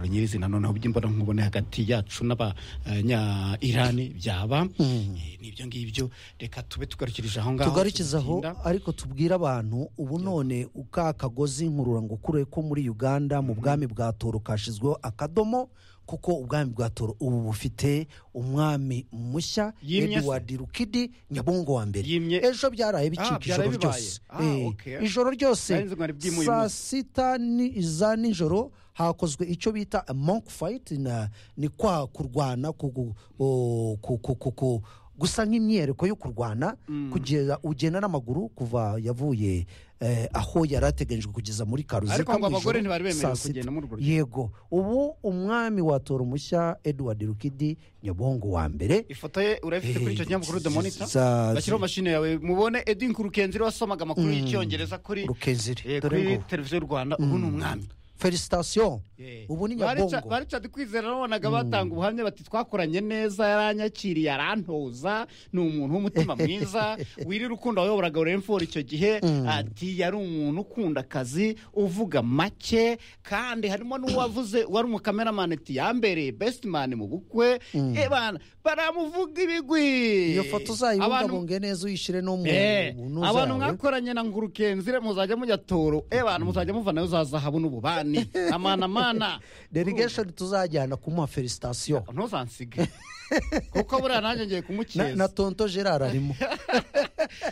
nyirizina noneho by'imbona nkubone hagati yacu n'abanya irani byaba n'ibyo ngibyo reka tube tugarukirije aho ngaho tugarukiza aho ariko tubwire abantu ubu none ka kagozi nkurura ngo ukure ko muri uganda mu bwami bwa toro kashyizweho akadomo kuko ubwami bwa toro ubu bufite umwami mushya Yimye se? eduward rukidi nyabungo wa mbere Yimye- ejo byaraye bicika byaraye ijoro bibaye. ryose Ah, Eh, okay. ijoro ryose Nari nzi ngo hari byimuye saa umunsi. sita ni- za nijoro hakozwe icyo bita monk fight na- ni kwa kurwana ku- ku- o- ku- ku- ku- ku- gusa nk'imyereko yo kurwana kugeza ugenda n'amaguru kuva yavuye eh, aho yari ateganyijwe kugeza muri karuzi Ariko zika ngo mu abagore ijoro ntibari bemerewe saa sita. kugenda muri urwo rugendo. yego ubu umwami wa tora mushya eduward rukidi nyabongo wa mbere ifoto ye urayifite kuri icyo kinyamakuru de monita Za- bashyiraho mashini yawe mubone edwin kurukenzi wasomaga amakuru y'icyongereza kuri Rukenzeri, eh, dore kuri ngo. televiziyo y'u rwanda ubu ni umwami felicitasiyo ubu ni nyabongo ba richard kwizera wabonaga batanga ubuhamya bati twakoranye neza yaranyakiriye arantoza ni umuntu w'umutima mwiza wirira ukunda wayoboraga remforo icyo gihe ati yari umuntu ukunda akazi uvuga make kandi harimo n'uwavuze wari umukameramani ati yambereye besimani mu bukwe Eh, bana, baramuvuga ibigwi iyo foto Abantu- uzayibungabunge neza uyishyire no mu Eh, ntuza abantu yawe mwakoranye na ngurukenzire muzajya mujya toro eh bantu muzajya muvana za zahabu n'ububani amana mana derigesheni tuzajyana kumuha felicitasiyo ntuzansiga kuko buriya nanjye ngiye Na- na kumukeza tonto gerard arimo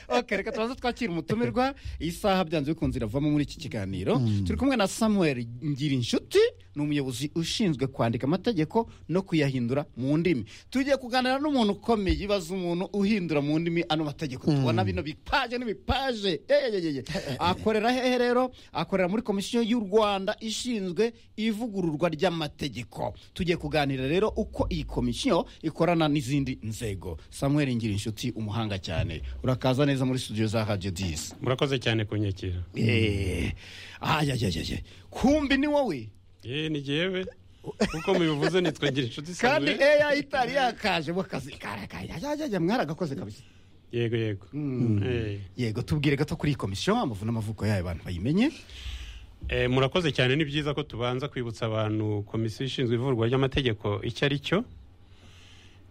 ok reka tubanze twakira umutumirwa iyi saha byanze bikunze iravamo muri iki kiganiro turi kumwe na samuel ngira inshuti ni umuyobozi ushinzwe kwandika amategeko no kuyahindura mu ndimi tugiye kuganira n'umuntu ukomeye ibaza umuntu uhindura mu ndimi ano mategeko tubona bino bipaje n'ibipaje eyeyeyeye akorera hehe rero akorera muri komisiyo y'u rwanda ishinzwe ivugururwa ry'amategeko tugiye kuganira rero uko iyi komisiyo ikorana n'izindi nzego samuel ngira inshuti umuhanga cyane urakaza neza muri studio za radio disi murakoze cyane kunyakira ayayayaya kumbi ni wowe yewe ni jyewe kuko mubivuze nitwa ngira inshuti kandi isanzwe eya itari yakaje mu kazi karagayayaya mwaragakoze kabisa yego yego Eh, yego tubwire gato kuri iyi komisiyo amavu n'amavuko yayo abantu bayimenye eh, murakoze cyane ni byiza ko tubanza kwibutsa abantu komisiyo ishinzwe ivurwa ry'amategeko icyo ari cyo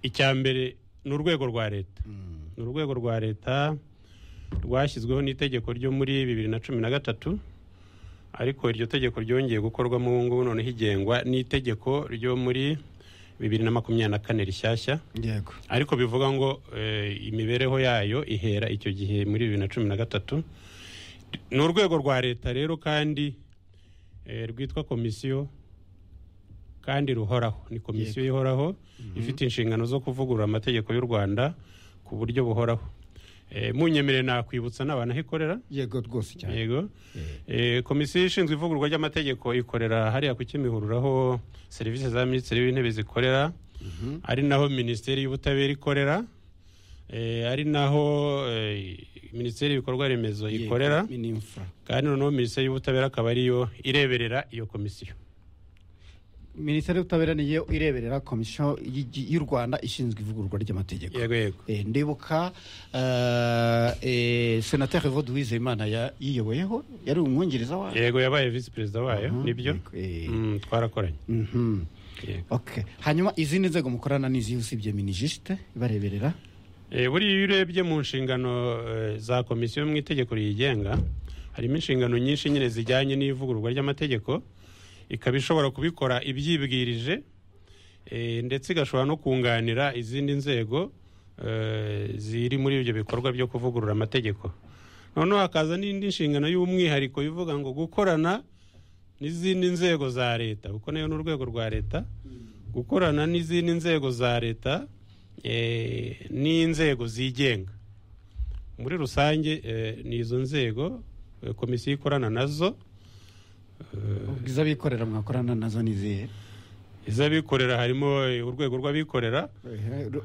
icya mbere ni urwego rwa leta ni urwego rwa leta rwashyizweho n'itegeko ryo muri bibiri na cumi na gatatu ariko iryo tegeko ryongeye gukorwamo ubu ngubu noneho igengwa n'itegeko ryo muri bibiri na makumyabiri na kane rishyashya yego ariko bivuga ngo eh, imibereho yayo ihera icyo gihe muri bibiri na cumi na gatatu ni urwego rwa leta rero kandi eh, rwitwa komisiyo kandi ruhoraho ni komisiyo ihoraho ifite inshingano zo kuvugurura amategeko y'u rwanda ku buryo buhoraho Eh, munyemere nakwibutsa n'abantu aho ikorera yego rwose cyane yego Eh, komisiyo ishinzwe ivugururwa ry'amategeko ikorera hariya ku kimihurura aho serivisi za minisitiri w'intebe zikorera ari naho minisiteri y'ubutabera ikorera eh, ari naho eh, minisiteri y'ibikorwa remezo Yego, ikorera ni infra. kandi noneho minisiteri y'ubutabera akaba ariyo ireberera iyo komisiyo minisiteri y'ubutabera niyo ireberera komisiyo y'igi- y'u rwanda ishinzwe ivugururwa ry'amategeko yego yego Eh, ndibuka eh, eh, senateri evode uwizeyimana ya- yiyoboyeho yari umwungiriza wayo yego yabaye visi perezida wayo Aha, nibyo yego, eh. Mm, twarakoranye Mhm. Yego. Ok. hanyuma izindi nzego mukorana n'izihe usibye minijisite ibareberera Eh, buriya iyo urebye mu nshingano eh, za komisiyo mu itegeko riyigenga harimo inshingano nyinshi nyine zijyanye n'ivugururwa ry'amategeko ikaba ishobora kubikora ibyibwirije eh, ndetse igashobora no kunganira izindi nzego eh, ziri muri ibyo bikorwa byo kuvugurura amategeko noneho hakaza n'indi nshingano y'umwihariko ivuga ngo gukorana n'izindi nzego za leta kuko nayo ni urwego rwa leta gukorana n'izindi nzego za leta eh, n'inzego zigenga muri rusange eh, ni izo nzego eh, komisiyo ikorana nazo iz'abikorera mwakorana nazo n'izihe iz'abikorera harimo eh, urwego rw'abikorera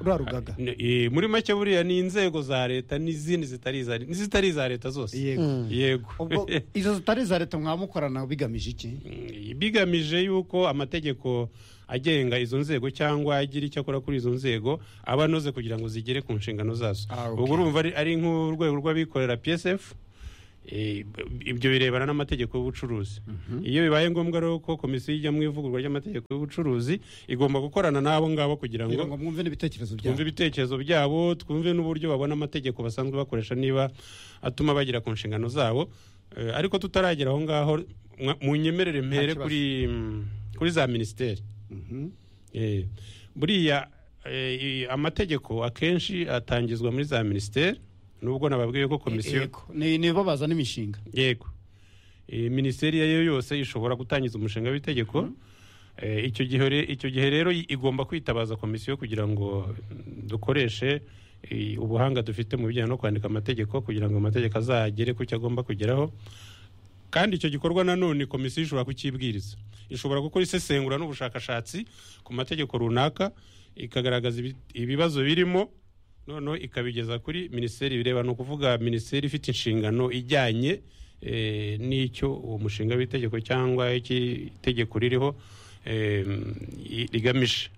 rwa rugaga Ni- i- muri make buriya ni inzego za leta n'izindi zitari iza- n'izitari iza leta zose yego yego ubwo izo zitari iza leta mwamukorana bigamije iki bigamije yuko amategeko agenga izo nzego cyangwa agira icyo akora kuri izo nzego aba anoze kugira ngo zigere ku nshingano zazo Ah, okay. ubwo urumva ari- ari nk'urwego rw'abikorera psf Eh, ibyo birebana n'amategeko y'ubucuruzi iyo bibaye ngombwa rero ko komisiyo ijya mu ivugururwa ry'amategeko y'ubucuruzi igomba gukorana n'abo ngabo kugira ngo kugira ngo mwumve n'ibitekerezo twumve byabo ibitekerezo byabo twumve n'uburyo babona amategeko basanzwe bakoresha niba atuma bagera ku nshingano zabo Eh, ariko tutaragera aho ngaho mwa- mu nyemerere mpere kibazo. kuri mm, kuri za minisiteri Mhm. Eh, buriya eh, i- amategeko akenshi atangizwa muri za minisiteri nubwo nababwiye ko komisiyo Yego. Ni- nibo bazana imishinga yego Eh, minisiteri iyo ari yo yose ishobora gutangiza umushinga w'itegeko Eh, icyo gihe re- icyo gihe rero i- igomba kwitabaza komisiyo kugira ngo mm, dukoreshe eh, ubuhanga dufite mu bijyanye no kwandika amategeko kugira ngo amategeko azagere ku cyo agomba kugeraho kandi icyo gikorwa nanone komisiyo ishobora kucyibwiriza ishobora gukora isesengura n'ubushakashatsi ku mategeko runaka ikagaragaza ibi- ibibazo birimo noneho ikabigeza kuri minisiteri bireba ni ukuvuga minisiteri ifite inshingano ijyanye eh, n'icyo uwo mushinga w'itegeko cyangwa itegeko ririho eh, i- rigamije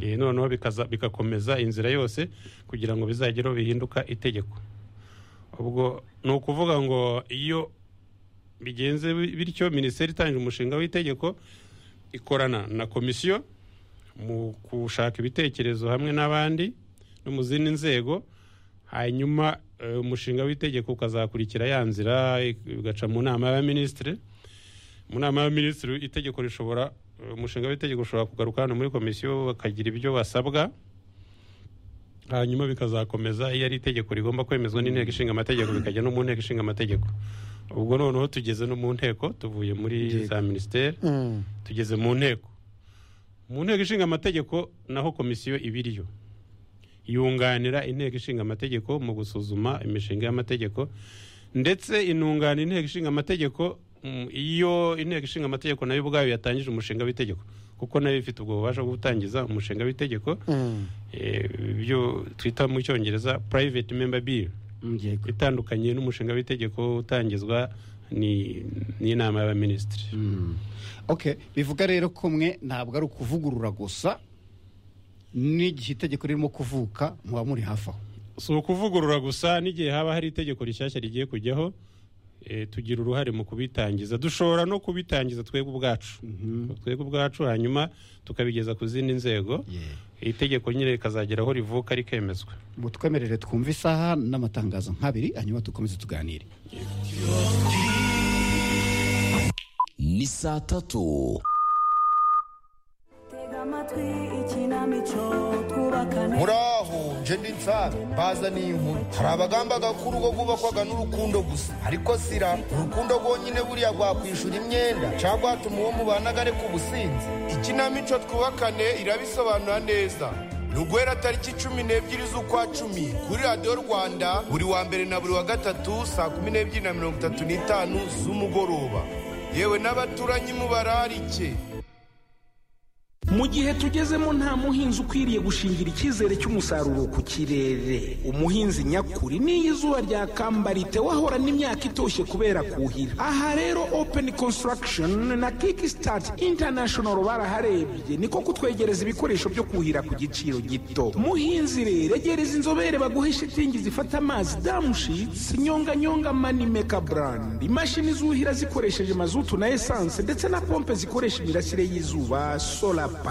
Eh, noneho bikaza- bikakomeza inzira yose kugira ngo bizagereho bihinduka itegeko ubwo ni ukuvuga ngo iyo bigenze bi- bityo minisiteri itanga umushinga w'itegeko ikorana na komisiyo mu gushaka ibitekerezo hamwe n'abandi no mu zindi nzego hanyuma eh, umushinga w'itegeko ukazakurikira ya nzira i- ugaca mu nama y'abaminisitiri mu nama y'abaminisitiri itegeko rishobora eh, umushinga w'itegeko ushobora kugaruka hano muri komisiyo bakagira ibyo basabwa hanyuma bikazakomeza iyo ari itegeko rigomba kwemezwa n'inteko ishinga amategeko bikajya no mu nteko ishinga amategeko ubwo noneho tugeze no mu nteko tuvuye muri Yego. za minisiteri Mm. tugeze mu nteko mu nteko ishinga amategeko naho komisiyo iba iriyo yunganira inteko ishinga amategeko mu gusuzuma imishinga y'amategeko ndetse inungana inteko ishinga amategeko mm, iyo inteko ishinga amategeko nayo ubwayo yatangije umushinga w'itegeko kuko nayo ifite ubwo bubasha bwo gutangiza umushinga w'itegeko Mm. eh, ibyo twita mu cyongereza private member bill Yego. itandukanye n'umushinga w'itegeko utangizwa ni- n'inama y'abaminisitiri Mm. okay bivuga rero ko mwe ntabwo ari ukuvugurura gusa n'igihe itegeko ririmo kuvuka muba muri hafi aho si ukuvugurura gusa n'igihe haba hari itegeko rishyashya rigiye kujyaho eh, tugira uruhare mu kubitangiza dushobora no kubitangiza twebwe ubwacu twebwe ubwacu hanyuma tukabigeza ku zindi nzego Yeah. itegeko nyine rikazagera aho rivuka rikemezwa mutwemerere twumve isaha n'amatangazo nk'abiri hanyuma dukomeze tuganire ni saa tatu tega amatwi ikinamico twubakane muraho nje ndi nsanzwe mbaza n'inkuru hari abagamba gakuru ko kubakwaga n'urukundo gusa ariko sira urukundo rwonyine buriya rwakwishura imyenda cyangwa rwatuma uwo mubanaga areka ubusinzi ikinamico twubakane irabisobanura neza rugwera tariki cumi n'ebyiri z'ukwa cumi kuri radiyo rwanda buri wa mbere na buri wa gatatu saa kumi n'ebyiri na mirongo itatu n'itanu z'umugoroba yewe n'abaturanyi mubararike Mu gihe tugezemo nta muhinzi ukwiriye gushingira icyizere cy'umusaruro ku kirere. Umuhinzi nyakuri n'iyo izuba ryakamba wahora n'imyaka itoshye kubera kuhira. Aha rero Open Construction na Kickstart International baraharebye niko kutwegereza ibikoresho byo kuhira ku giciro gito. Muhinzi rero egereza inzobere baguhe shitingi zifata amazi damushitsi nyonganyonga manimeka brand. Imashini zuhira zikoresheje mazutu na esanse ndetse na pompe zikoresha imirasire y'izuba solar pump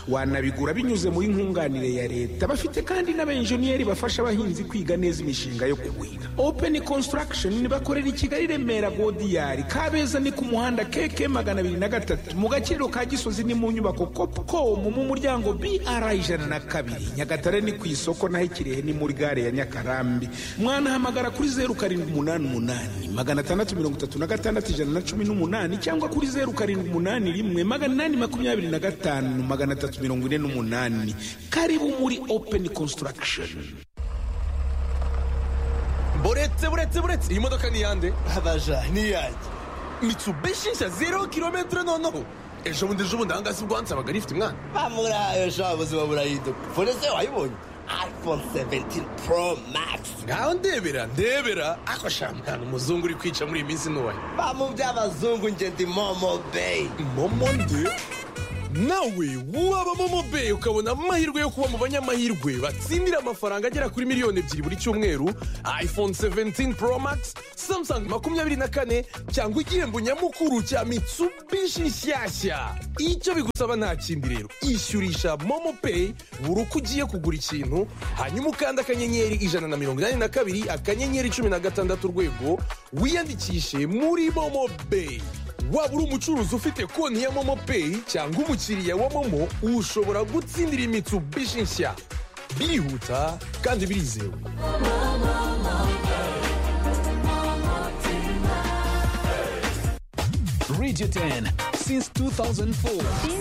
wanabigura binyuze muri nkunganire ya leta bafite kandi n'abenjeniyeri bafasha abahinzi kwiga neza imishinga yo kuhira open construction bakorera i kigali remera godiyari kabeza ni ku muhanda keke magana abiri na gatatu mu gakiriro ka gisozi ni mu nyubako copcom mu muryango br ijana na kabiri nyagatare ni ku isoko naho ikirehe ni muri gare ya nyakarambi mwanahamagara kuri zeru karindwi umunani umunani magana atandatu mirongo itatu na gatandatu ijana na cumi n'umunani cyangwa kuri zeru karindwi umunani rimwe magana inani makumyabiri na gatanu magana atatu mirongo ine n'umunani karibu muri open construction buretse buretse buretse iyi modoka ni iyande abaja ni iyanjye mitsubishi nshya zero kilometero noneho ejo bundi ejo bundi ahangaha si bwo wansabaga rifite mwana bamurayo sha ubuzima burahinduka fone se wayibonye iphone 17 pro max ngaho ndebera ndebera ako sha mwana umuzungu uri kwica muri iyi minsi ntoya ba mu by'abazungu nge ndi momo bay momo nde nawe wabamo mobeyi ukabona amahirwe yo kuba mu banyamahirwe batsindira amafaranga agera kuri miliyoni ebyiri buri cyumweru iphone 17 pro max samsung makumyabiri na kane cyangwa igihembo nyamukuru cya mitsubishi nshyashya icyo bigusaba nta kindi rero ishyurisha momo pay buri uko ugiye kugura ikintu hanyuma ukanda akanyenyeri ijana na mirongo inani na kabiri akanyenyeri cumi na gatandatu urwego wiyandikishe muri momo pay waba uri umucuruzi ufite konti ya momo peyi cyangwa umukiriya wa momo ushobora gutsindira imitsubishi nshya birihuta kandi birizewe Radio 10 since 2004.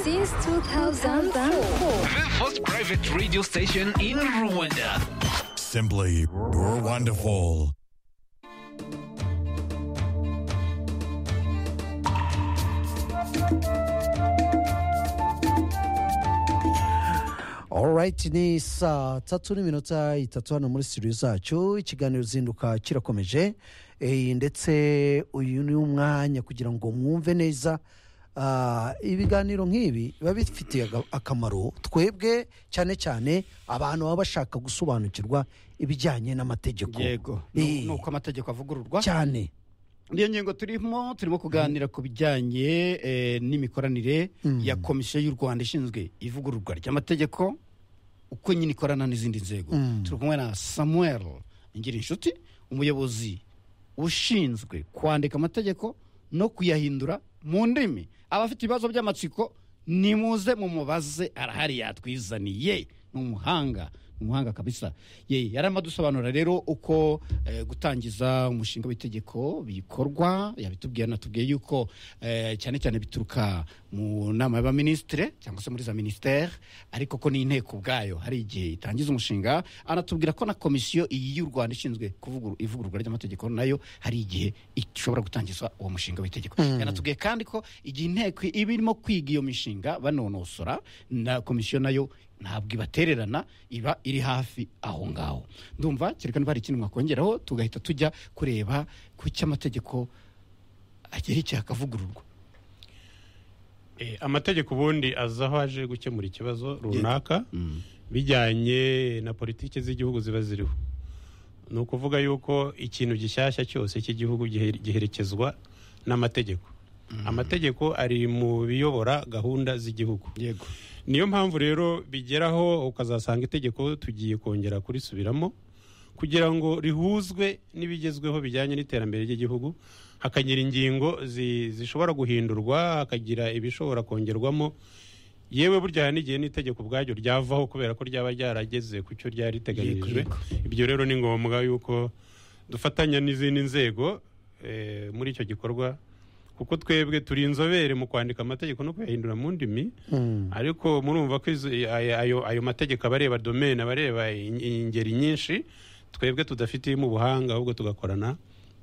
Since 2004. The first private radio station in Rwanda. Simply wonderful. alright ni saa tatu n'iminota itatu hano muri studio zacu ikiganiro zinduka kirakomeje Eh, ndetse uyu ni umwanya kugira ngo mwumve neza ah, ibiganiro nk'ibi biba bifitiye aga- akamaro twebwe cyane cyane abantu baba bashaka gusobanukirwa ibijyanye n'amategeko yego Eh, ni uko amategeko avugururwa cyane niyo ngingo turimo turimo kuganira ku bijyanye eh, n'imikoranire ya komisiyo y'u rwanda ishinzwe ivugururwa ry'amategeko uko nyine ikorana n'izindi nzego turi kumwe na samuel ngirinshuti umuyobozi ushinzwe kwandika amategeko no kuyahindura mu ndimi abafite ibibazo by'amatsiko nimuze mumubaze arahari yatwizaniye ni umuhanga ni umuhanga kabisa ye yari arimo adusobanura rero uko eh, gutangiza umushinga w'itegeko bikorwa yabitubwiye anatubwiye yuko eh, cyane cyane bituruka mu nama y'abaminisitire cyangwa se muri za minisiteri ariko ko n'inteko ubwayo hari igihe itangiza umushinga anatubwira ko na komisiyo iyi y'u rwanda ishinzwe kuvuguru- ivugururwa ry'amategeko nayo hari igihe ishobora gutangiza uwo mushinga w'itegeko yanatubwiye kandi ko igihe inteko iba irimo kwiga iyo mishinga banonosora na komisiyo nayo ntabwo ibatererana iba iri hafi aho ngaho ndumva kereka niba hari ikindi mwakongeraho tugahita tujya kureba ku cy'amategeko agera igihe akavugururwa Eh, amategeko ubundi azaho aje gukemura ikibazo runaka bijyanye na politiki z'igihugu ziba ziriho ni ukuvuga yuko ikintu gishyashya cyose cy'igihugu gihe- giherekezwa n'amategeko amategeko ari mu biyobora gahunda z'igihugu yego niyo mpamvu rero bigeraho ukazasanga itegeko tugiye kongera kurisubiramo kugira ngo rihuzwe n'ibigezweho bijyanye n'iterambere ry'igihugu hakagira ingingo zi- zishobora guhindurwa hakagira ibishobora kongerwamo yewe burya hari n'igihe n'itegeko ubwaryo ryavaho kubera ko ryaba ryarageze ku cyo ryari riteganyirijwe Yego, ibyo rero ni ngombwa yuko dufatanya n'izindi nzego eh, muri icyo gikorwa kuko twebwe turi inzobere mu kwandika amategeko no kuyahindura mu ndimi ariko murumva ko izo- ayo- ayo ayo mategeko aba areba domene aba areba in- ingeri nyinshi twebwe tudafitemo ubuhanga ahubwo tugakorana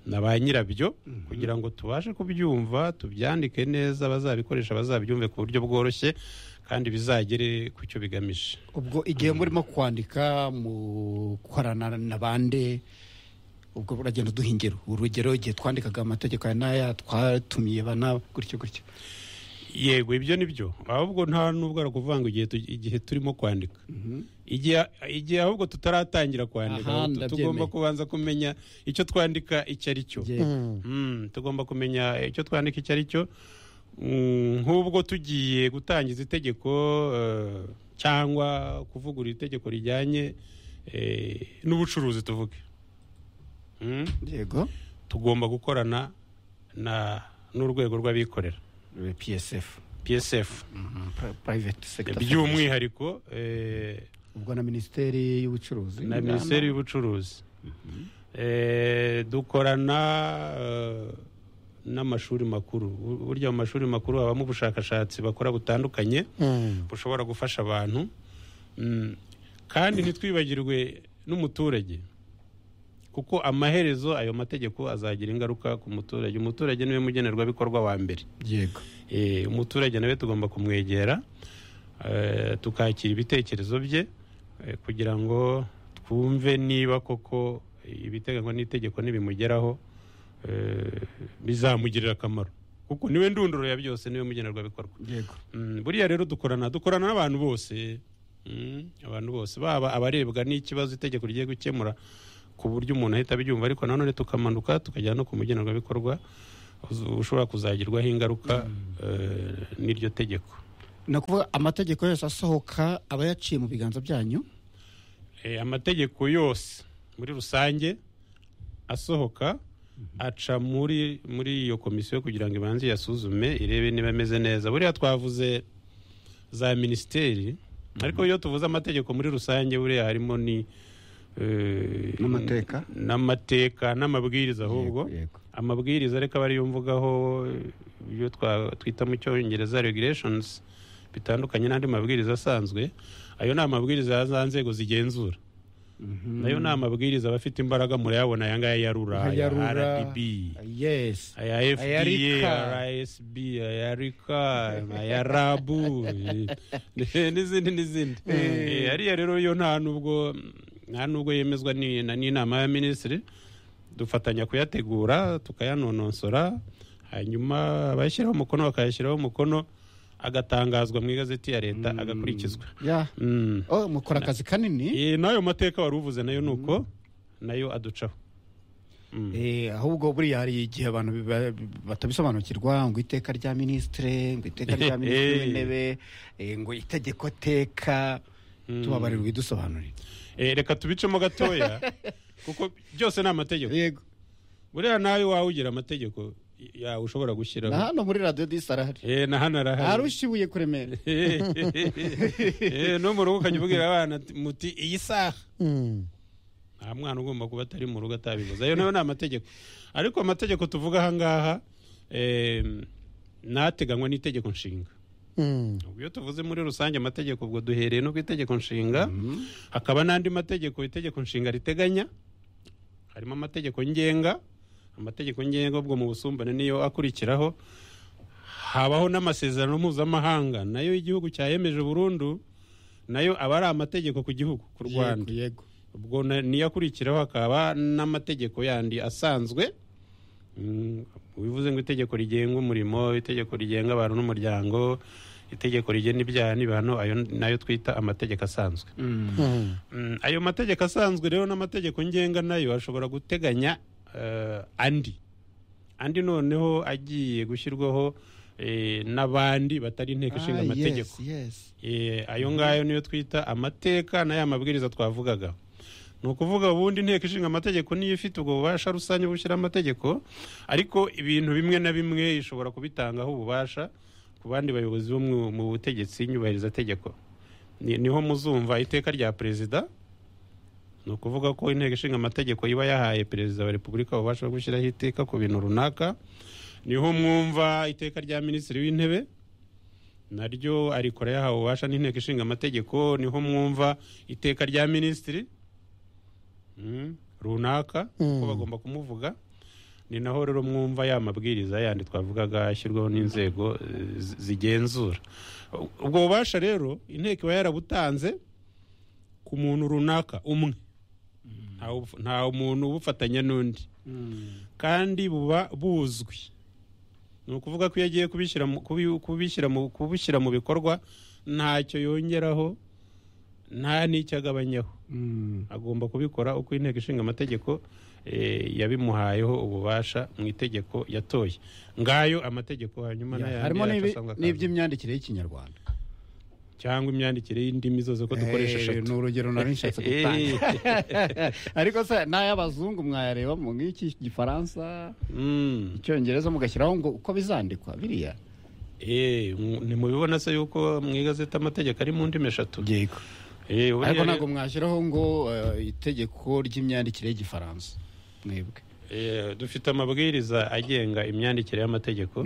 na ba nyirabyo kugira ngo tubashe kubyumva tubyandike neza bazabikoresha bazabyumve ku buryo bworoshye kandi bizagere ku cyo bigamije ubwo igihe murimo kwandika mukorana na bande ubwo buragenda duhingira urugero igihe twandikaga amategeko aya n'aya twatumiye bana gutyo gutyo yego ibyo ni byo ahubwo nta n'ubwo ari ukuvuga ngo igihe tu- igihe turimo kwandika Igihe- igihe ahubwo tutaratangira kwandika Aha, ahubwo tu- tugomba ndabyemeye. kubanza kumenya icyo twandika icyo ari cyo Yego. Mm, tugomba kumenya icyo twandika icyo ari cyo Mm, nk'ubwo tugiye gutangiza itegeko eh, cyangwa kuvugurura itegeko rijyanye eh, n'ubucuruzi tuvuge Mm, yego tugomba gukorana na n'urwego rw'abikorera psf psf private sector by'umwihariko eh, ubwo na minisiteri y'ubucuruzi na minisiteri y'ubucuruzi Eh, dukorana eh, n'amashuri makuru Bu- burya mu mashuri makuru habamo ubushakashatsi bakora butandukanye bushobora gufasha abantu Mm, kandi ntitwibagirwe n'umuturage kuko amaherezo ayo mategeko azagira ingaruka ku muturage umuturage niwe mugenerwabikorwa wa mbere yego Eh, umuturage nawe tugomba kumwegera eh, tukakira ibitekerezo bye eh, kugira ngo twumve niba koko ibiteganywa n'itegeko nibimugeraho eh, bizamugirira akamaro kuko niwe ndunduro ya byose niwe mugenerwabikorwa yego Mm, buriya rero dukorana dukorana n'abantu bose Mm, abantu bose baba abarebwa n'ikibazo itegeko rigiye gukemura ku buryo umuntu ahita abyumva ariko nanone tukamanuka tukajya no ku mugenerwabikorwa uzu- ushobora kuzagirwaho ingaruka eh, n'iryo tegeko ni ukuvuga amategeko yose asohoka aba yaciye mu biganza byanyu Eh, amategeko yose muri rusange asohoka aca muri muri iyo komisiyo kugira ngo ibanze yasuzume irebe niba ameze neza buriya twavuze za minisiteri ariko iyo tuvuze amategeko muri rusange buriya harimo ni eh, N'amateka. n'amateka n'amabwiriza ahubwo yego. amabwiriza ariko aba ariyo mvugaho eh, ibyo twa- twita mu cyongereza regulations bitandukanye n'andi mabwiriza asanzwe ayo ni amabwiriza ya za nzego zigenzura nayo ni amabwiriza abafite imbaraga murayabona aya ngaya ya rura aya Ayarura. rdb yes aya fda Ayarika. rsb aya rika aya rabu eh, n'izindi n'izindi Eh, hariya rero yo nta nubwo nta nubwo yemezwa ni- na- n'inama ya minisitiri dufatanya kuyategura tukayanononsora hanyuma abashyiraho umukono bakayashyiraho umukono agatangazwa mu igazeti ya leta agakurikizwa ya Mm. oh mukora akazi kanini Eh, n'ayo mateka wari uvuze nayo ni uko nayo aducaho Eh, ahubwo buriya hari igihe abantu biba- batabisobanukirwa ngo iteka rya minisitire ngo iteka rya minisitiri w'intebe eh, ngo itegeko teka tubabarira ibidusobanurire Eh, reka tubicemo gatoya kuko byose ni amategeko yego buriya nawe waba ugira amategeko yawe ushobora gushyiraho na hano muri radiyo disi arahari Eh, na hano arahari arushibuye kuremera Eh, no mu rugo ukajya ubwira abana ati, muti iyi saha nta mwana ugomba kuba atari mu rugo atabibuze ayo nayo ni amategeko ariko amategeko tuvuga aha ngaha eh, n'ateganywa n'itegeko nshinga Ubwo iyo tuvuze muri rusange amategeko ubwo duhereye no ku itegeko nshinga hakaba n'andi mategeko itegeko nshinga riteganya harimo amategeko ngenga amategeko ngenga ubwo mu busumbane niyo akurikiraho habaho n'amasezerano mpuzamahanga nayo igihugu cyayemeje burundu nayo aba ari amategeko ku gihugu ku rwanda yego ubwo na- niyo akurikiraho hakaba n'amategeko yandi asanzwe Mm, bivuze ngo itegeko rigenga umurimo itegeko rigenga abantu n'umuryango itegeko rigena ibyaha n'ibihano ayo nayo twita amategeko asanzwe Mm, ayo mategeko asanzwe rero n'amategeko ngenga nayo ashobora guteganya eh, andi andi noneho agiye gushyirwaho eh, n'abandi batari inteko ishinga amategeko Eh, ayo ngayo niyo twita amateka n'aya mabwiriza twavugaga ni ukuvuga ubundi inteko ishinga amategeko niyo ifite ubwo bubasha rusange bwo gushyiraho amategeko ariko ibintu bimwe na bimwe ishobora kubitangaho ububasha ku bandi bayobozi bo mu- mu butegetsi nyubahiriza tegeko Ni- niho muzumva iteka rya perezida ni ukuvuga ko inteko ishinga amategeko iba yahaye perezida wa repubulika ububasha bwo gushyiraho iteka ku bintu runaka niho mwumva iteka rya minisitiri w'intebe naryo arikora yahawe ububasha n'inteko ishinga amategeko niho mwumva iteka rya minisitiri mm, runaka ko bagomba kumuvuga ni naho rero mwumva ya mabwiriza yandi twavugaga ashyirwaho n'inzego eh, zi- zigenzura ubwo bubasha rero inteko iba yarabutanze ku muntu runaka umwe Ntawe ubuf- nta muntu ubufatanya n'undi kandi buba buzwi ni ukuvuga ko iyo agiye kubishyira mu- kubi- kubishyira mu- kubushyira mu bikorwa ntacyo yongeraho nta n'icyo agabanyaho agomba kubikora uko inteko ishinga amategeko eh, yabimuhayeho ububasha mu itegeko yatoye ngayo amategeko hanyuma n'ayandi harimo yacu n'ibi- asanzwe akaza. n'iby'imyandikire y'ikinyarwanda cyangwa imyandikire y'indimi zose ko dukoresha Eh, eshatu ni urugero nari nshatse gutanga ariko se n'ay'abazungu mwayareba mu nk'iki gifaransa Mm. icyongereza mugashyiraho ngo uko bizandikwa biriya Eh, mu- ntimubibona se yuko mu igazeti amategeko ari mu ndimi eshatu yego Eh, buriya ariko rero- ntabwo mwashyiraho ngo eh, itegeko ry'imyandikire y'igifaransa mwebwe Eh, dufite amabwiriza agenga imyandikire y'amategeko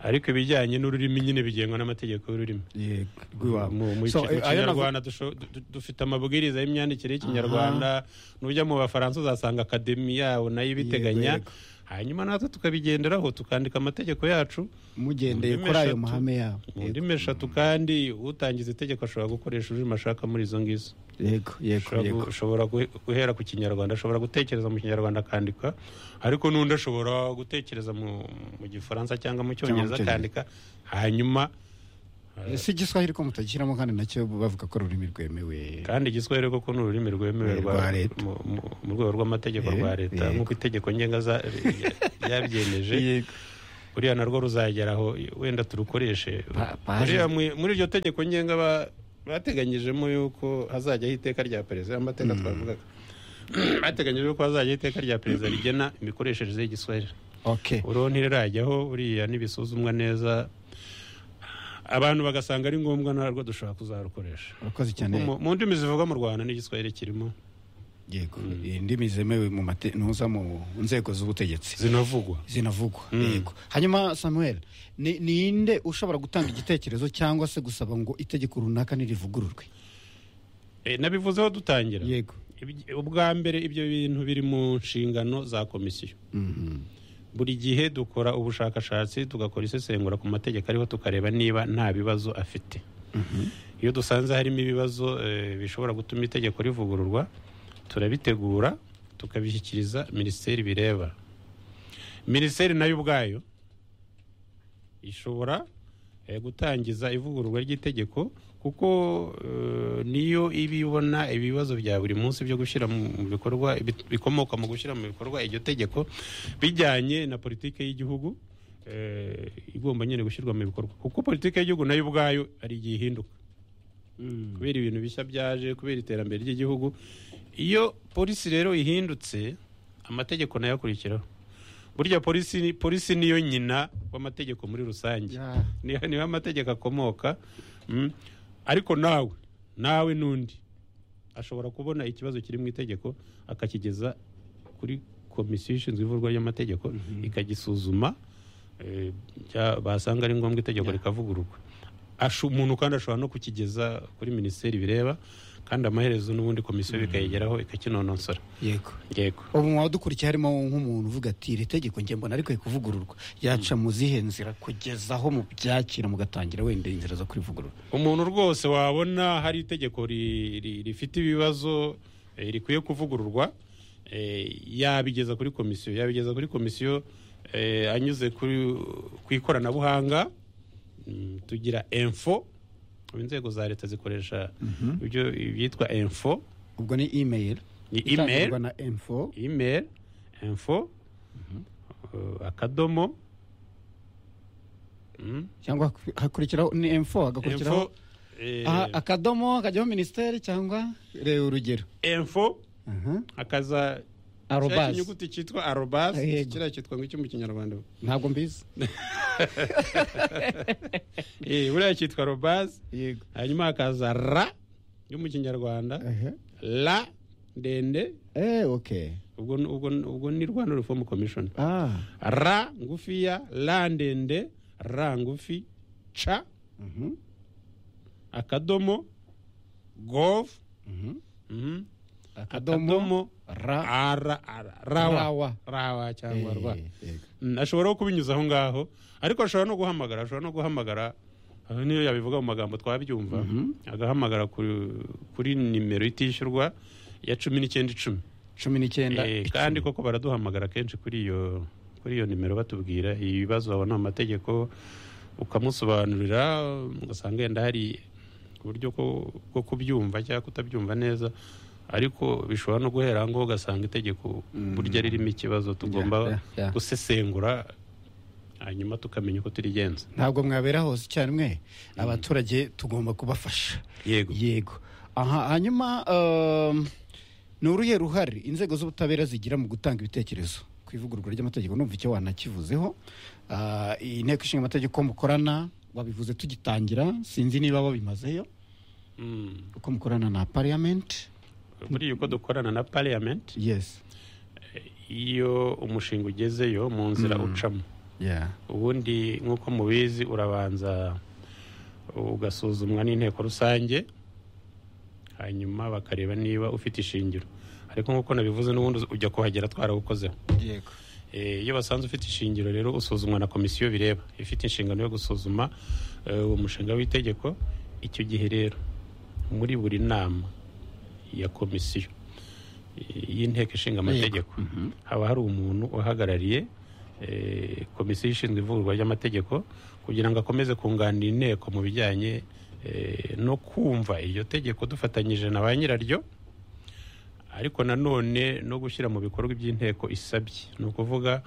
ariko ibijyanye n'ururimi nyine bigengwa n'amategeko y'ururimi yego mu mu So, ki- eh, mu ayo kinyarwanda dusho- du- du- dufite amabwiriza y'imyandikire y'ikinyarwanda n'ujya mu bafaransa uzasanga akademi yabo nayo ibiteganya Yego, hanyuma natwe tukabigenderaho tukandika amategeko yacu mugendeye mu ndimi kuri ayo eshatu. mahame yabo mu ndimi eshatu kandi utangiza itegeko ashobora gukoresha ururimi ashaka muri izo ngizo yego yego Ushobora gu- ushobora gu- guhera ku kinyarwanda ashobora gutekereza mu kinyarwanda akandika ariko n'undi ashobora gutekereza mu mu gifaransa cyangwa mu cyongereza Cyongereza. akandika hanyuma si igiswahili ko mutagishyiramo kandi nacyo bavuga ko ari ururimi rwemewe kandi igiswahili koko ni ururimi rwemewe Eh, rwa rwa leta. mu- mu- mu rwego rw'amategeko Eh, rwa leta yego. nk'uko itegeko ngenga za- rya- ryabyemeje uriya narwo ruzagera aho wenda turukoreshe paje- Uriya mu- muri iryo tegeko ngenga ba- bateganyijemo yuko hazajyaho iteka rya perezida amateka twavugaga bateganyije yuko hazajyaho iteka rya perezida rigena imikoreshereze y'Igiswahili okay uriho ntirirajyaho buriya ntibisuzumwa neza abantu bagasanga ari ngombwa narwo dushobora kuzarukoresha urakoze cyane mu mu ndimi zivuga mu rwanda n'igiswahili kirimo yego indimi zemewe mu mate ntuza mu nzego z'ubutegetsi zinavugwa zinavugwa Mm. yego hanyuma samuel ni ninde ushobora gutanga igitekerezo cyangwa se gusaba ngo itegeko runaka nirivugururwe Eh, nabivuzeho dutangira Ibi- ubwa mbere ibyo bintu biri mu nshingano za komisiyo buri gihe dukora ubushakashatsi tugakora isesengura ku mategeko ariho tukareba niba nta bibazo afite iyo dusanze harimo ibibazo eh, bishobora gutuma itegeko rivugururwa turabitegura tukabishyikiriza minisiteri bireba minisiteri nayo ubwayo ishobora eh, gutangiza ivugururwa ry'itegeko kuko eh, niyo iba ibona ibibazo bya buri munsi byo gushyira mu mu bikorwa bi- bikomoka mu gushyira mu bikorwa iryo tegeko bijyanye na politiki y'igihugu eh, igomba nyine gushyirwa mu bikorwa kuko politiki y'igihugu nayo ubwayo hari igihe ihinduka kubera ibintu bishya byaje kubera iterambere ry'igihugu iyo polisi rero ihindutse amategeko nayo akurikiraho burya polisi ni- polisi niyo nyina w'amategeko muri rusange niyo niyo amategeko akomoka mm. ariko nawe nawe n'undi ashobora kubona ikibazo kiri mu itegeko akakigeza kuri komisiyo ishinzwe ivurwa ry'amategeko ikagisuzuma eh, bya- basanga ari ngombwa itegeko rikavugururwa Ashu- umuntu kandi ashobora no kukigeza kuri minisiteri bireba kandi amaherezo n'ubundi komisiyo bikayigeraho ikakinonosora yego yego ubu mu badukurikiye harimo nk'umuntu uvuga ati iri tegeko njye mbona ariko rikuvugururwa yaca mu zihe nzira kugeza aho mu byakira mugatangira wenda inzira zo kurivugurura umuntu rwose wabona hari itegeko ri- ri- rifite ibibazo eh, rikwiye kuvugururwa eh, yabigeza kuri komisiyo yabigeza kuri komisiyo eh, anyuze kuri- ku ikoranabuhanga mm, tugira info ubu inzego za leta zikoresha ibyo byitwa info ubwo ni email ni email itangirwa na info email info uh, akadomo Mm, cyangwa hakurikiraho ni info hagakurikiraho info eh, aha, akadomo hakajyaho minisiteri cyangwa reba urugero info hakaza Arobase. kiriya kinyuguti cyitwa arobas Yego. kiriya cyitwa ngicyo mu kinyarwanda ntabwo mbizi Eh, buriya cyitwa arobas yego hanyuma hakaza ra yo mu kinyarwanda la ndende eh okay ubwo ubwo ubwo ni rwanda reform commission ah ra ngufiya la ndende ra ngufi ca akadomo gov mhm, akadomo akadomo ra ara- ara- rawa Rawa. rawa cyangwa Eh, rwa yego. Mm, ashobora no kubinyuza aho ngaho ariko ashobora no guhamagara ashobora no guhamagara aho niyo yabivuga mu magambo twabyumva agahamagara kuri kuri nimero itishyurwa ya cumi n'icyenda icumi cumi n'icyenda Eh, kandi koko baraduhamagara kenshi kuri iyo kuri iyo nimero batubwira ibibazo babona mu mategeko ukamusobanurira ugasanga yenda hari uburyo ko- bwo kubyumva cyangwa kutabyumva neza ariko bishobora no guhera aho ngaho ugasanga itegeko burya ririmo ikibazo tugomba yeah, yeah. gusesengura hanyuma tukamenya uko turigenza ntabwo mwabera hose cyane mwe abaturage tugomba kubafasha yego yego aha hanyuma um, ni uruhe ruhare inzego z'ubutabera zigira mu gutanga ibitekerezo ku ivugururwa ry'amategeko numva icyo wanakivuzeho Ah, iyi nteko ishinga amategeko mukorana wabivuze tugitangira sinzi niba babimazeyo Mm. uko mukorana na parliament buriya uko dukorana na parliament yes iyo umushinga ugezeyo mu nzira ucamo yeah ubundi nk'uko mubizi urabanza ugasuzumwa n'inteko rusange hanyuma bakareba niba ufite ishingiro ariko nk'uko nabivuze n'ubundi ujya kuhagera twarawukozeho yego Eh, iyo basanze ufite ishingiro rero usuzumwa na komisiyo bireba ifite inshingano yo gusuzuma eh, uwo mushinga w'itegeko icyo gihe rero muri buri nama ya komisiyo eh, y'inteko ishinga amategeko haba hari umuntu uhagarariye eh, komisiyo ishinzwe ivugururwa ry'amategeko kugira ngo akomeze kunganira inteko mu bijyanye eh, no kumva iryo tegeko dufatanyije na ba nyiraryo ariko nanone no gushyira mu bikorwa iby'inteko isabye ni ukuvuga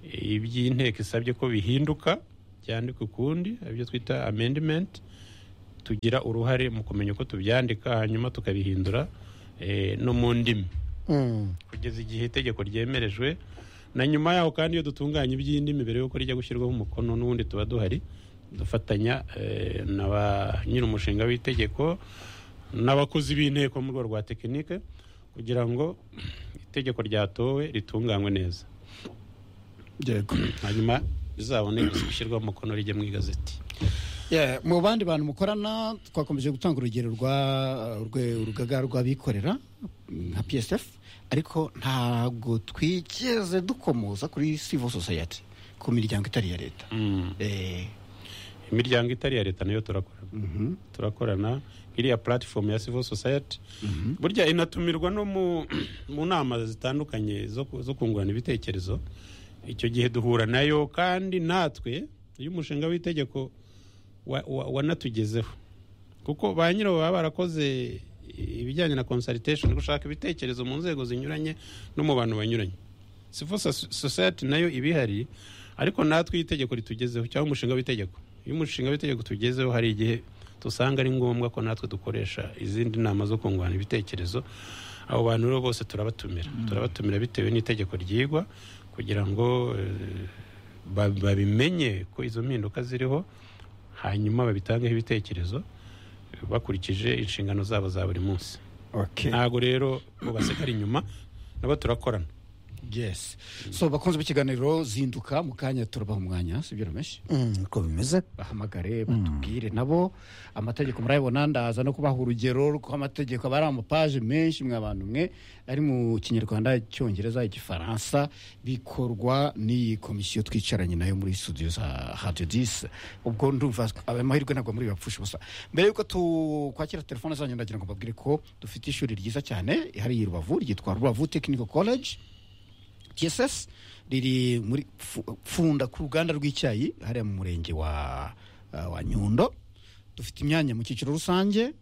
eh, iby'inteko isabye ko bihinduka byandikwa ukundi ibyo twita amendimenti tugira uruhare mu kumenya uko tubyandika hanyuma tukabihindura eh, no mu ndimi kugeza igihe itegeko ryemerejwe na nyuma yaho kandi iyo dutunganya iby'indimi mbere y'uko rijya gushyirwaho umukono n'ubundi tuba duhari dufatanya eh, na ba nyiri umushinga w'itegeko n'abakozi b'inteko mu rwego rwa tekinike kugira ngo itegeko ryatowe ritunganywe neza hanyuma bizabone gushyirwaho umukono rijya mu igazeti Yeah, mu bandi bantu mukorana twakomeje gutanga urugero rwa urwe- urugaga rw'abikorera mm, nka psf ariko ntabwo twigeze dukomoza kuri civil society ku miryango itari iya leta imiryango itari iya leta nayo turakorana turakorana iriya platform ya civil society burya inatumirwa no mu mu nama zitandukanye zo ku- zo kungurana ibitekerezo icyo gihe duhura nayo kandi natwe iyo umushinga w'itegeko wa- wa- wanatugezeho kuko ba nyirawo baba barakoze ibijyanye na consultation gushaka ibitekerezo mu nzego zinyuranye no mu bantu banyuranye civil so- society nayo ibihari ariko natwe iyo itegeko ritugezeho cyangwa umushinga w'itegeko iyo umushinga w'itegeko tugezeho hari igihe dusanga ari ngombwa ko natwe dukoresha izindi nama zo kungurana ibitekerezo abo bantu rero bose turabatumira turabatumira bitewe n'itegeko ryigwa kugira ngo eh, ba- babimenye ko izo mpinduka ziriho hanyuma babitangeho ibitekerezo eh, bakurikije inshingano zabo za buri munsi ntabwo rero ngo basekare inyuma nabo turakorana yes so bakunze b'ikiganiro zinduka mu kanya turabaha umwanya sibyo rumeshi uko bimeze bahamagare batubwire nabo amategeko murayabona ndaza no kubaha urugero rw'amategeko aba ari amapaje menshi mwe abantu mwe ari mu kinyarwanda icyongereza igifaransa bikorwa n'iyi komisiyo twicaranye nayo muri studio za radio disi ubwo ndumva aya mahirwe ntabwo muri bapfusha ubusa mbere y'uko tukwakira telefone zanyu ndagira ngo mbabwire ko dufite ishuri ryiza cyane hariya i rubavu ryitwa rubavu technical college pss riri muri fu- funda ku ruganda rw'icyayi hariya mu murenge wa ah, wa nyundo dufite imyanya mu cyiciro rusange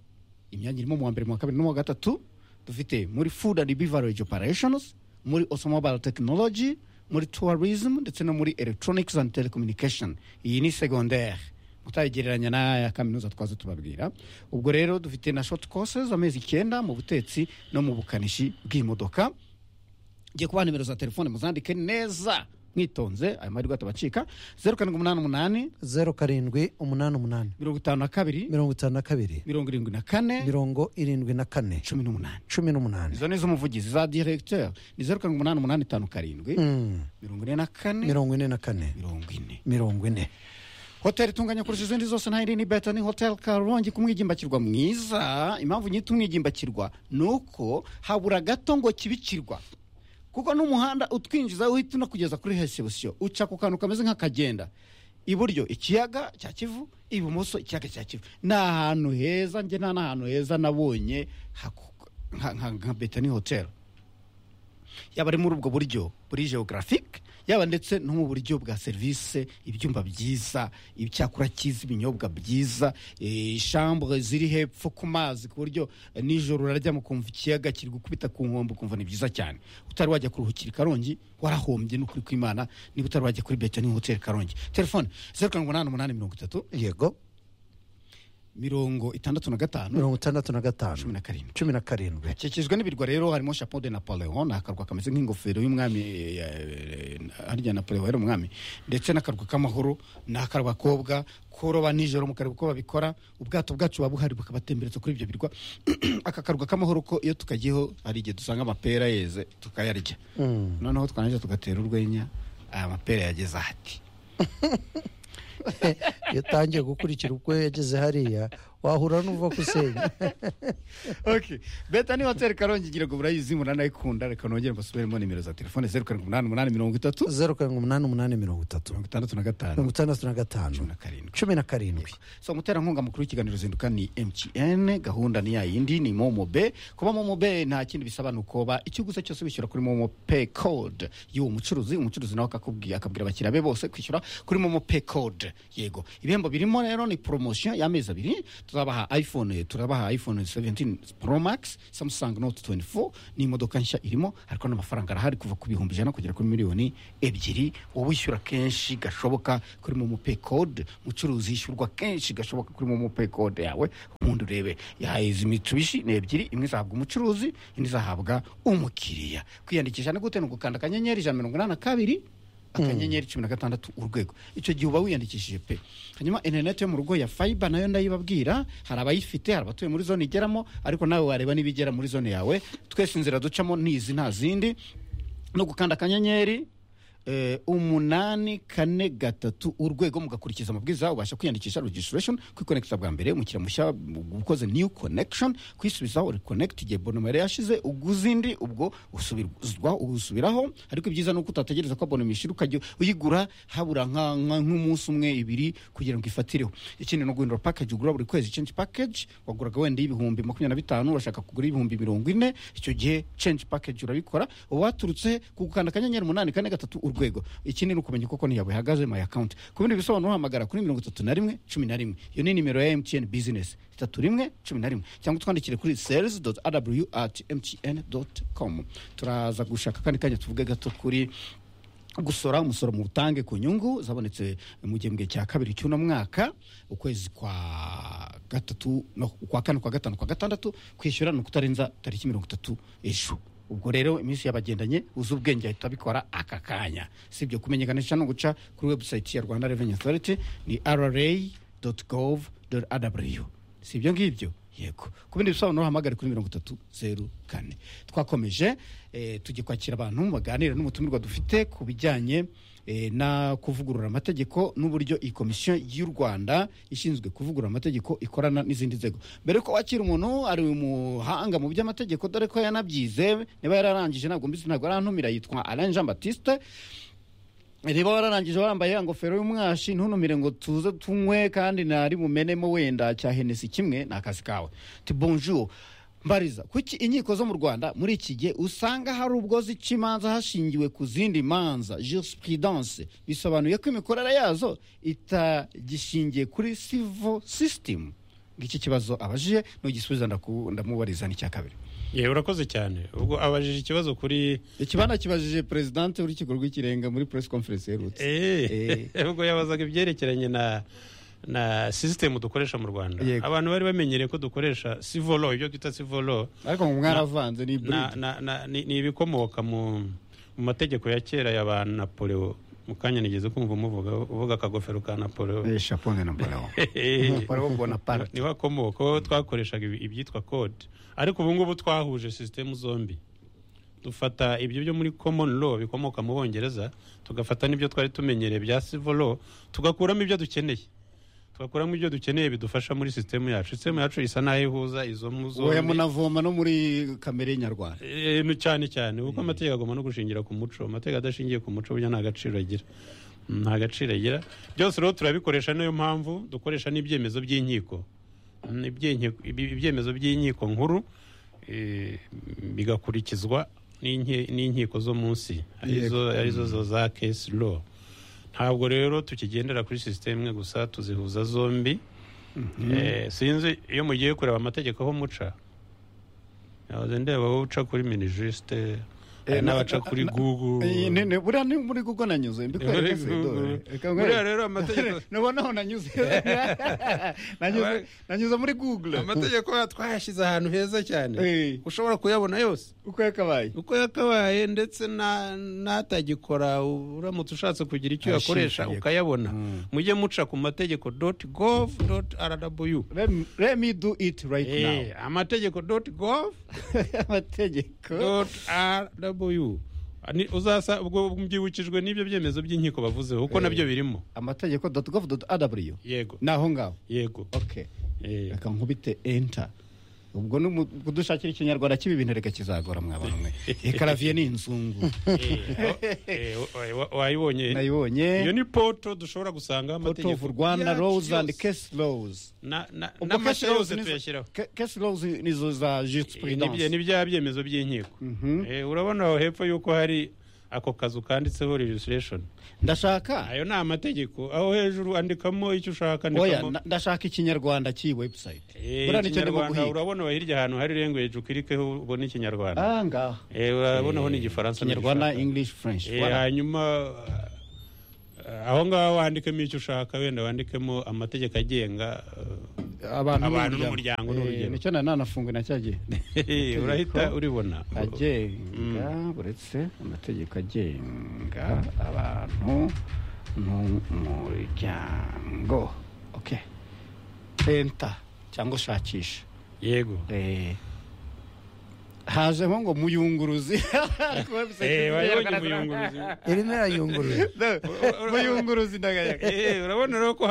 imyanya irimo mu wa mbere mu wa kabiri no mu wa gatatu dufite muri food and beverage operations muri automobile technology muri tourism ndetse no muri electronics and telecommunication iyi ni secondaire mutayigereranya n'aya kaminuza twaze tubabwira ubwo rero dufite na short courses amezi icyenda mu butetsi no mu bukanishi bw'imodoka ngiye kubaha nimero za telefone muzandike neza mwitonze ayo mahirwe atabacika zeru karindwi umunani umunani zeru karindwi umunani umunani mirongo itanu na kabiri mirongo itanu na kabiri mirongo irindwi na kane mirongo irindwi na kane cumi n'umunani cumi n'umunani izo ni iz'umuvugizi za directeur ni zeru karindwi umunani umunani itanu karindwi Mm. mirongo ine na kane mirongo ine na kane mirongo ine mirongo ine hoteli itunganya kurusha izindi zose nta yindi ni beta ni hoteli karongi ku mwigimbakirwa mwiza impamvu nyita umwigimbakirwa ni uko habura gato ngo kibikirwa kuko n'umuhanda utwinjiza uhita unakugeza kuri resebusiyo uca ku kantu kameze nk'akagenda iburyo ikiyaga cya kivu ibumoso ikiyaga cya kivu ni ahantu heza njye nta n'ahantu heza nabonye haku- nka- nka- nka betani hoteli yaba ari muri ubwo buryo buri geographic yaba ndetse no mu buryo bwa serivisi ibyumba byiza icyakura cyiza ibinyobwa byiza eh, shambure ziri hepfo ku mazi ku buryo eh, nijoro uraryama kumva ikiyaga kiri gukubita ku nkombe ukumva ni byiza cyane utari wajya kuruhukira i karongi warahombye n'ukuri kw'imana niba utari wajya kuri betani hoteli karongi telefone zeru karindwi umunani umunani mirongo itatu yego mirongo itandatu na gatanu mirongo itandatu na cumi gatanu na karindwi cumi na karindwi hakikijwe n'ibirwa rero harimo chapeau de napoleon ni akarwa kameze nk'ingofero y'umwami eh, eh, harya napoleon yari umwami ndetse n'akarwa k'amahoro ni ak'abakobwa koroba nijoro mu karere uko babikora ubwato bwacu buba buhari bukabatembereza kuri ibyo birwa aka karwa k'amahoro ko iyo tukagiyeho hari igihe dusanga amapera yeze tukayarya noneho twanjye tugatera urwenya aya mapera yageze ahati yatangiye gukurikira ubwo yageze hariya wahura n'uva ku senya ok beta ni hoteli karongi ngira ngo murayizi muranayikunda reka nongere mbasubiremo nimero za telefone zeru karindwi umunani umunani mirongo itatu zeru karindwi umunani umunani mirongo itatu mirongo itandatu na mirongo gatanu itandatu na gatanu cumi na karindwi so umuterankunga mukuru w'ikiganiro zinduka ni mtn gahunda ni yayindi ni momo be kuba momo be nta kindi bisobanura ukoba ikiguzi cyose wishyura kuri momo pay code y'uwo mucuruzi umucuruzi nawe akakubwira akabwira abakiriya be bose kwishyura kuri momo pay code yego ibihembo birimo rero ni poromosiyo y'amezi abiri tuzabaha iphone turabaha iphone 17 pro max samsung note 24 ni imodoka nshya irimo ariko n'amafaranga arahari kuva ku bihumbi ijana kugera kuri miliyoni ebyiri wowe wishyura kenshi gashoboka kuri momo pay code mucuruzi yishyurwa kenshi gashoboka kuri momo pay code yawe ubundi urebe ya izi mitsubishi ni ebyiri imwe izahabwa umucuruzi indi izahabwa umukiriya kwiyandikisha ni gute ni ugukanda akanyenyeri ijana na mirongo inani na kabiri akanyenyeri cumi na gatandatu urwego icyo gihe uba wiyandikishije pe hanyuma interineti yo mu rugo ya fayiba nayo ndayibabwira hari abayifite hari abatuye muri zone igeramo ariko nawe wareba niba igera muri zone yawe twese inzira ducamo ni izi nta zindi no gukanda akanyenyeri eh, umunani kane gatatu urwego mugakurikiza amabwiriza ubasha kwiyandikisha registration kwikonekita bwa mbere umukiriya mushya ukoze new connection kwisubizaho reconnect igihe bonomero yashize uguze indi ubwo usubirwa usubiraho ariko ibyiza ni uko utategereza ko bonoma ishira ukajya uyigura habura nka- nka- nk'umunsi umwe ibiri kugira ngo ifatireho ikindi no guhindura package ugura buri kwezi change package waguraga wenda y'ibihumbi makumyabiri na bitanu urashaka kugura y'ibihumbi mirongo ine icyo gihe change package urabikora uba waturutse ku gukanda akanyenyeri umunani kane gatatu urwego ikindi ni ukumenya koko ntiyawe ihagaze my account ku bindi bisobanuro uhamagara kuri mirongo itatu na rimwe cumi na rimwe iyo ni nimero ya mtn business itatu rimwe cumi na rimwe cyangwa utwandikire kuri sales rw at mtn com turaza gushaka kandi kanya tuvuge gato kuri gusora umusoro mu butange ku nyungu zabonetse mu gihembwe cya kabiri cy'uno mwaka ukwezi kwa gatatu no kwa kane kwa gatanu kwa gatandatu kwishyura ni ukutarenza tariki mirongo itatu ejo ubwo rero iminsi yabagendanye uzi ubwenge ahita abikora aka kanya si ibyo kumenyekanisha no guca kuri webusayiti ya rwanda reveni otoriti ni rra gov rw si ibyo ngibyo yego ku bindi bisobanuro uhamagare kuri mirongo itatu zeru kane twakomeje eh, tugiye kwakira abantu baganira n'umutumirwa dufite ku bijyanye eh, na kuvugurura amategeko n'uburyo iyi komisiyo y'u rwanda ishinzwe kuvugurura amategeko ikorana n'izindi nzego mbere ko wakira umuntu ari umuhanga mu by'amategeko dore ko yanabyize niba yararangije ntabwo mbizi ntabwo arantumira yitwa alain jean baptiste niba wararangije wambaye ya ngofero y'umwashi ntunumire ngo tuze tunywe kandi nari bumenemo wenda cya henesi kimwe ni akazi kawe ti bonjour mbariza kuki inkiko zo mu rwanda muri iki gihe usanga hari ubwo zica imanza hashingiwe ku zindi manza jurisprudence bisobanuye ko imikorere yazo itagishingiye kuri civil system ng'iki kibazo abajije n'ugisubiza ndaku- ndamubariza n'icya kabiri yewe urakoze cyane ubwo abajije ikibazo kuri ikibana kibajije perezidante w'urukiko rw'ikirenga muri press conference iherutse Eh, ubwo yabazaga ibyerekeranye na na sisitemu dukoresha mu rwanda Yego. abantu bari bamenyereye ko dukoresha sivolo ibyo twita sivolo ariko ngo mwaravanze ni na- hybrid. na- na- ni ni ibikomoka mu mu mategeko ya kera ya ba napoleo mu kanya nigeze kumva umuvuga uvuga akagofero ka napoleo Eh, chapeau na Napoleon. Napoleon Bonaparte. niho akomoka aho twakoreshaga ibi- ibyitwa code ariko ubu ngubu twahuje sisitemu zombi dufata ibyo byo muri common law bikomoka mu bongereza tugafata n'ibyo twari tumenyereye bya civil law tugakuramo ibyo dukeneye tugakuramo ibyo dukeneye bidufasha muri sisitemu yacu sisitemu yacu isa n'aho ihuza izo mu zo oya munavoma no muri kamere nyarwanda Eh, no cyane cyane kuko amategeko agomba no gushingira ku muco amategeko adashingiye ku muco burya nta gaciro agira Mm, nta gaciro agira byose rero turabikoresha niyo mpamvu dukoresha n'ibyemezo by'inkiko Mm, ibyenke- ibi- ibyemezo by'inkiko nkuru eh, bigakurikizwa n'inke- n'inkiko zo munsi arizo arizo zo za case law ntabwo rero tukigendera kuri sisitemu imwe gusa tuzihuza zombi Eh, sinzi iyo mugiye kureba amategeko aho muca yahoze ndeba wowe uca kuri minijisite hari n'abaca kuri gugu Eh, ne- ne- buriya ni muri google nanyuze mbikwereke se, Google. dore. Reka nkwereke. buriya rero amategeko nubonaho nanyuze Nanyuze- nanyuze muri google amategeko yacu twayashyize ahantu heza cyane Eh. ushobora kuyabona yose uko yakabaye uko yakabaye ndetse na- n'atagikora uramutse ushatse kugira icyo uyakoresha Arashingiye. ukayabona mujye muca ku mategeko doti gov doti rw Lem- let me do it right now Eh, amategeko doti gov amategeko doti rw uzasa ubwo mbyibukijwe n'ibyo byemezo by'inkiko bavuzeho kuko nabyo birimo amategeko gov rw yego ni aho ngaho yego okay reka nkubite enta ubwo ni umu- kudushakira ikinyarwanda cy'ibi bintu reka kizagora mwabana mwe ekaraviye ni inzungu wayibonye Nayibonye. iyo ni poto dushobora gusangaho Photo of amategeko Rwanda yacu Rose and yose. Case Rose Na- na- Ubwo Case n'amashyi Rose yose nizo- tuyashyiraho Ca- Case Rose nizo za jurisprudence Nibye- ni bya byemezo by'inkiko Eh, urabona aho hepfo y'uko hari ako kazu kanditseho registration ndashaka ayo ni amategeko aho hejuru andikamo icyo ushaka oya andikamo nda- ndashaka ikinyarwanda cy'iyi website Eh, buriya nicyo ndimo Ikinyarwanda guhiga urabona aho hirya ahantu hari language ukirikeho ubona ikinyarwanda aha ngaha Eh, urabonaho n'igifaransa Kinyarwanda, english french hanyuma eh, aho ngaho wandikemo icyo ushaka wenda wandikemo amategeko agenga eh, abantu n'umuryango Eh, n'urugero nicyo nananafunguye na cya gihe Eh, urahita uribona agenga uretse amategeko agenga abantu n'umuryango okay enter cyangwa ushakisha yego hajeho ngo muyunguruzi Eh, wayibonye muyunguruzi irimo irayungurura muyunguruzi ndagayaga Eh, urabona rero ko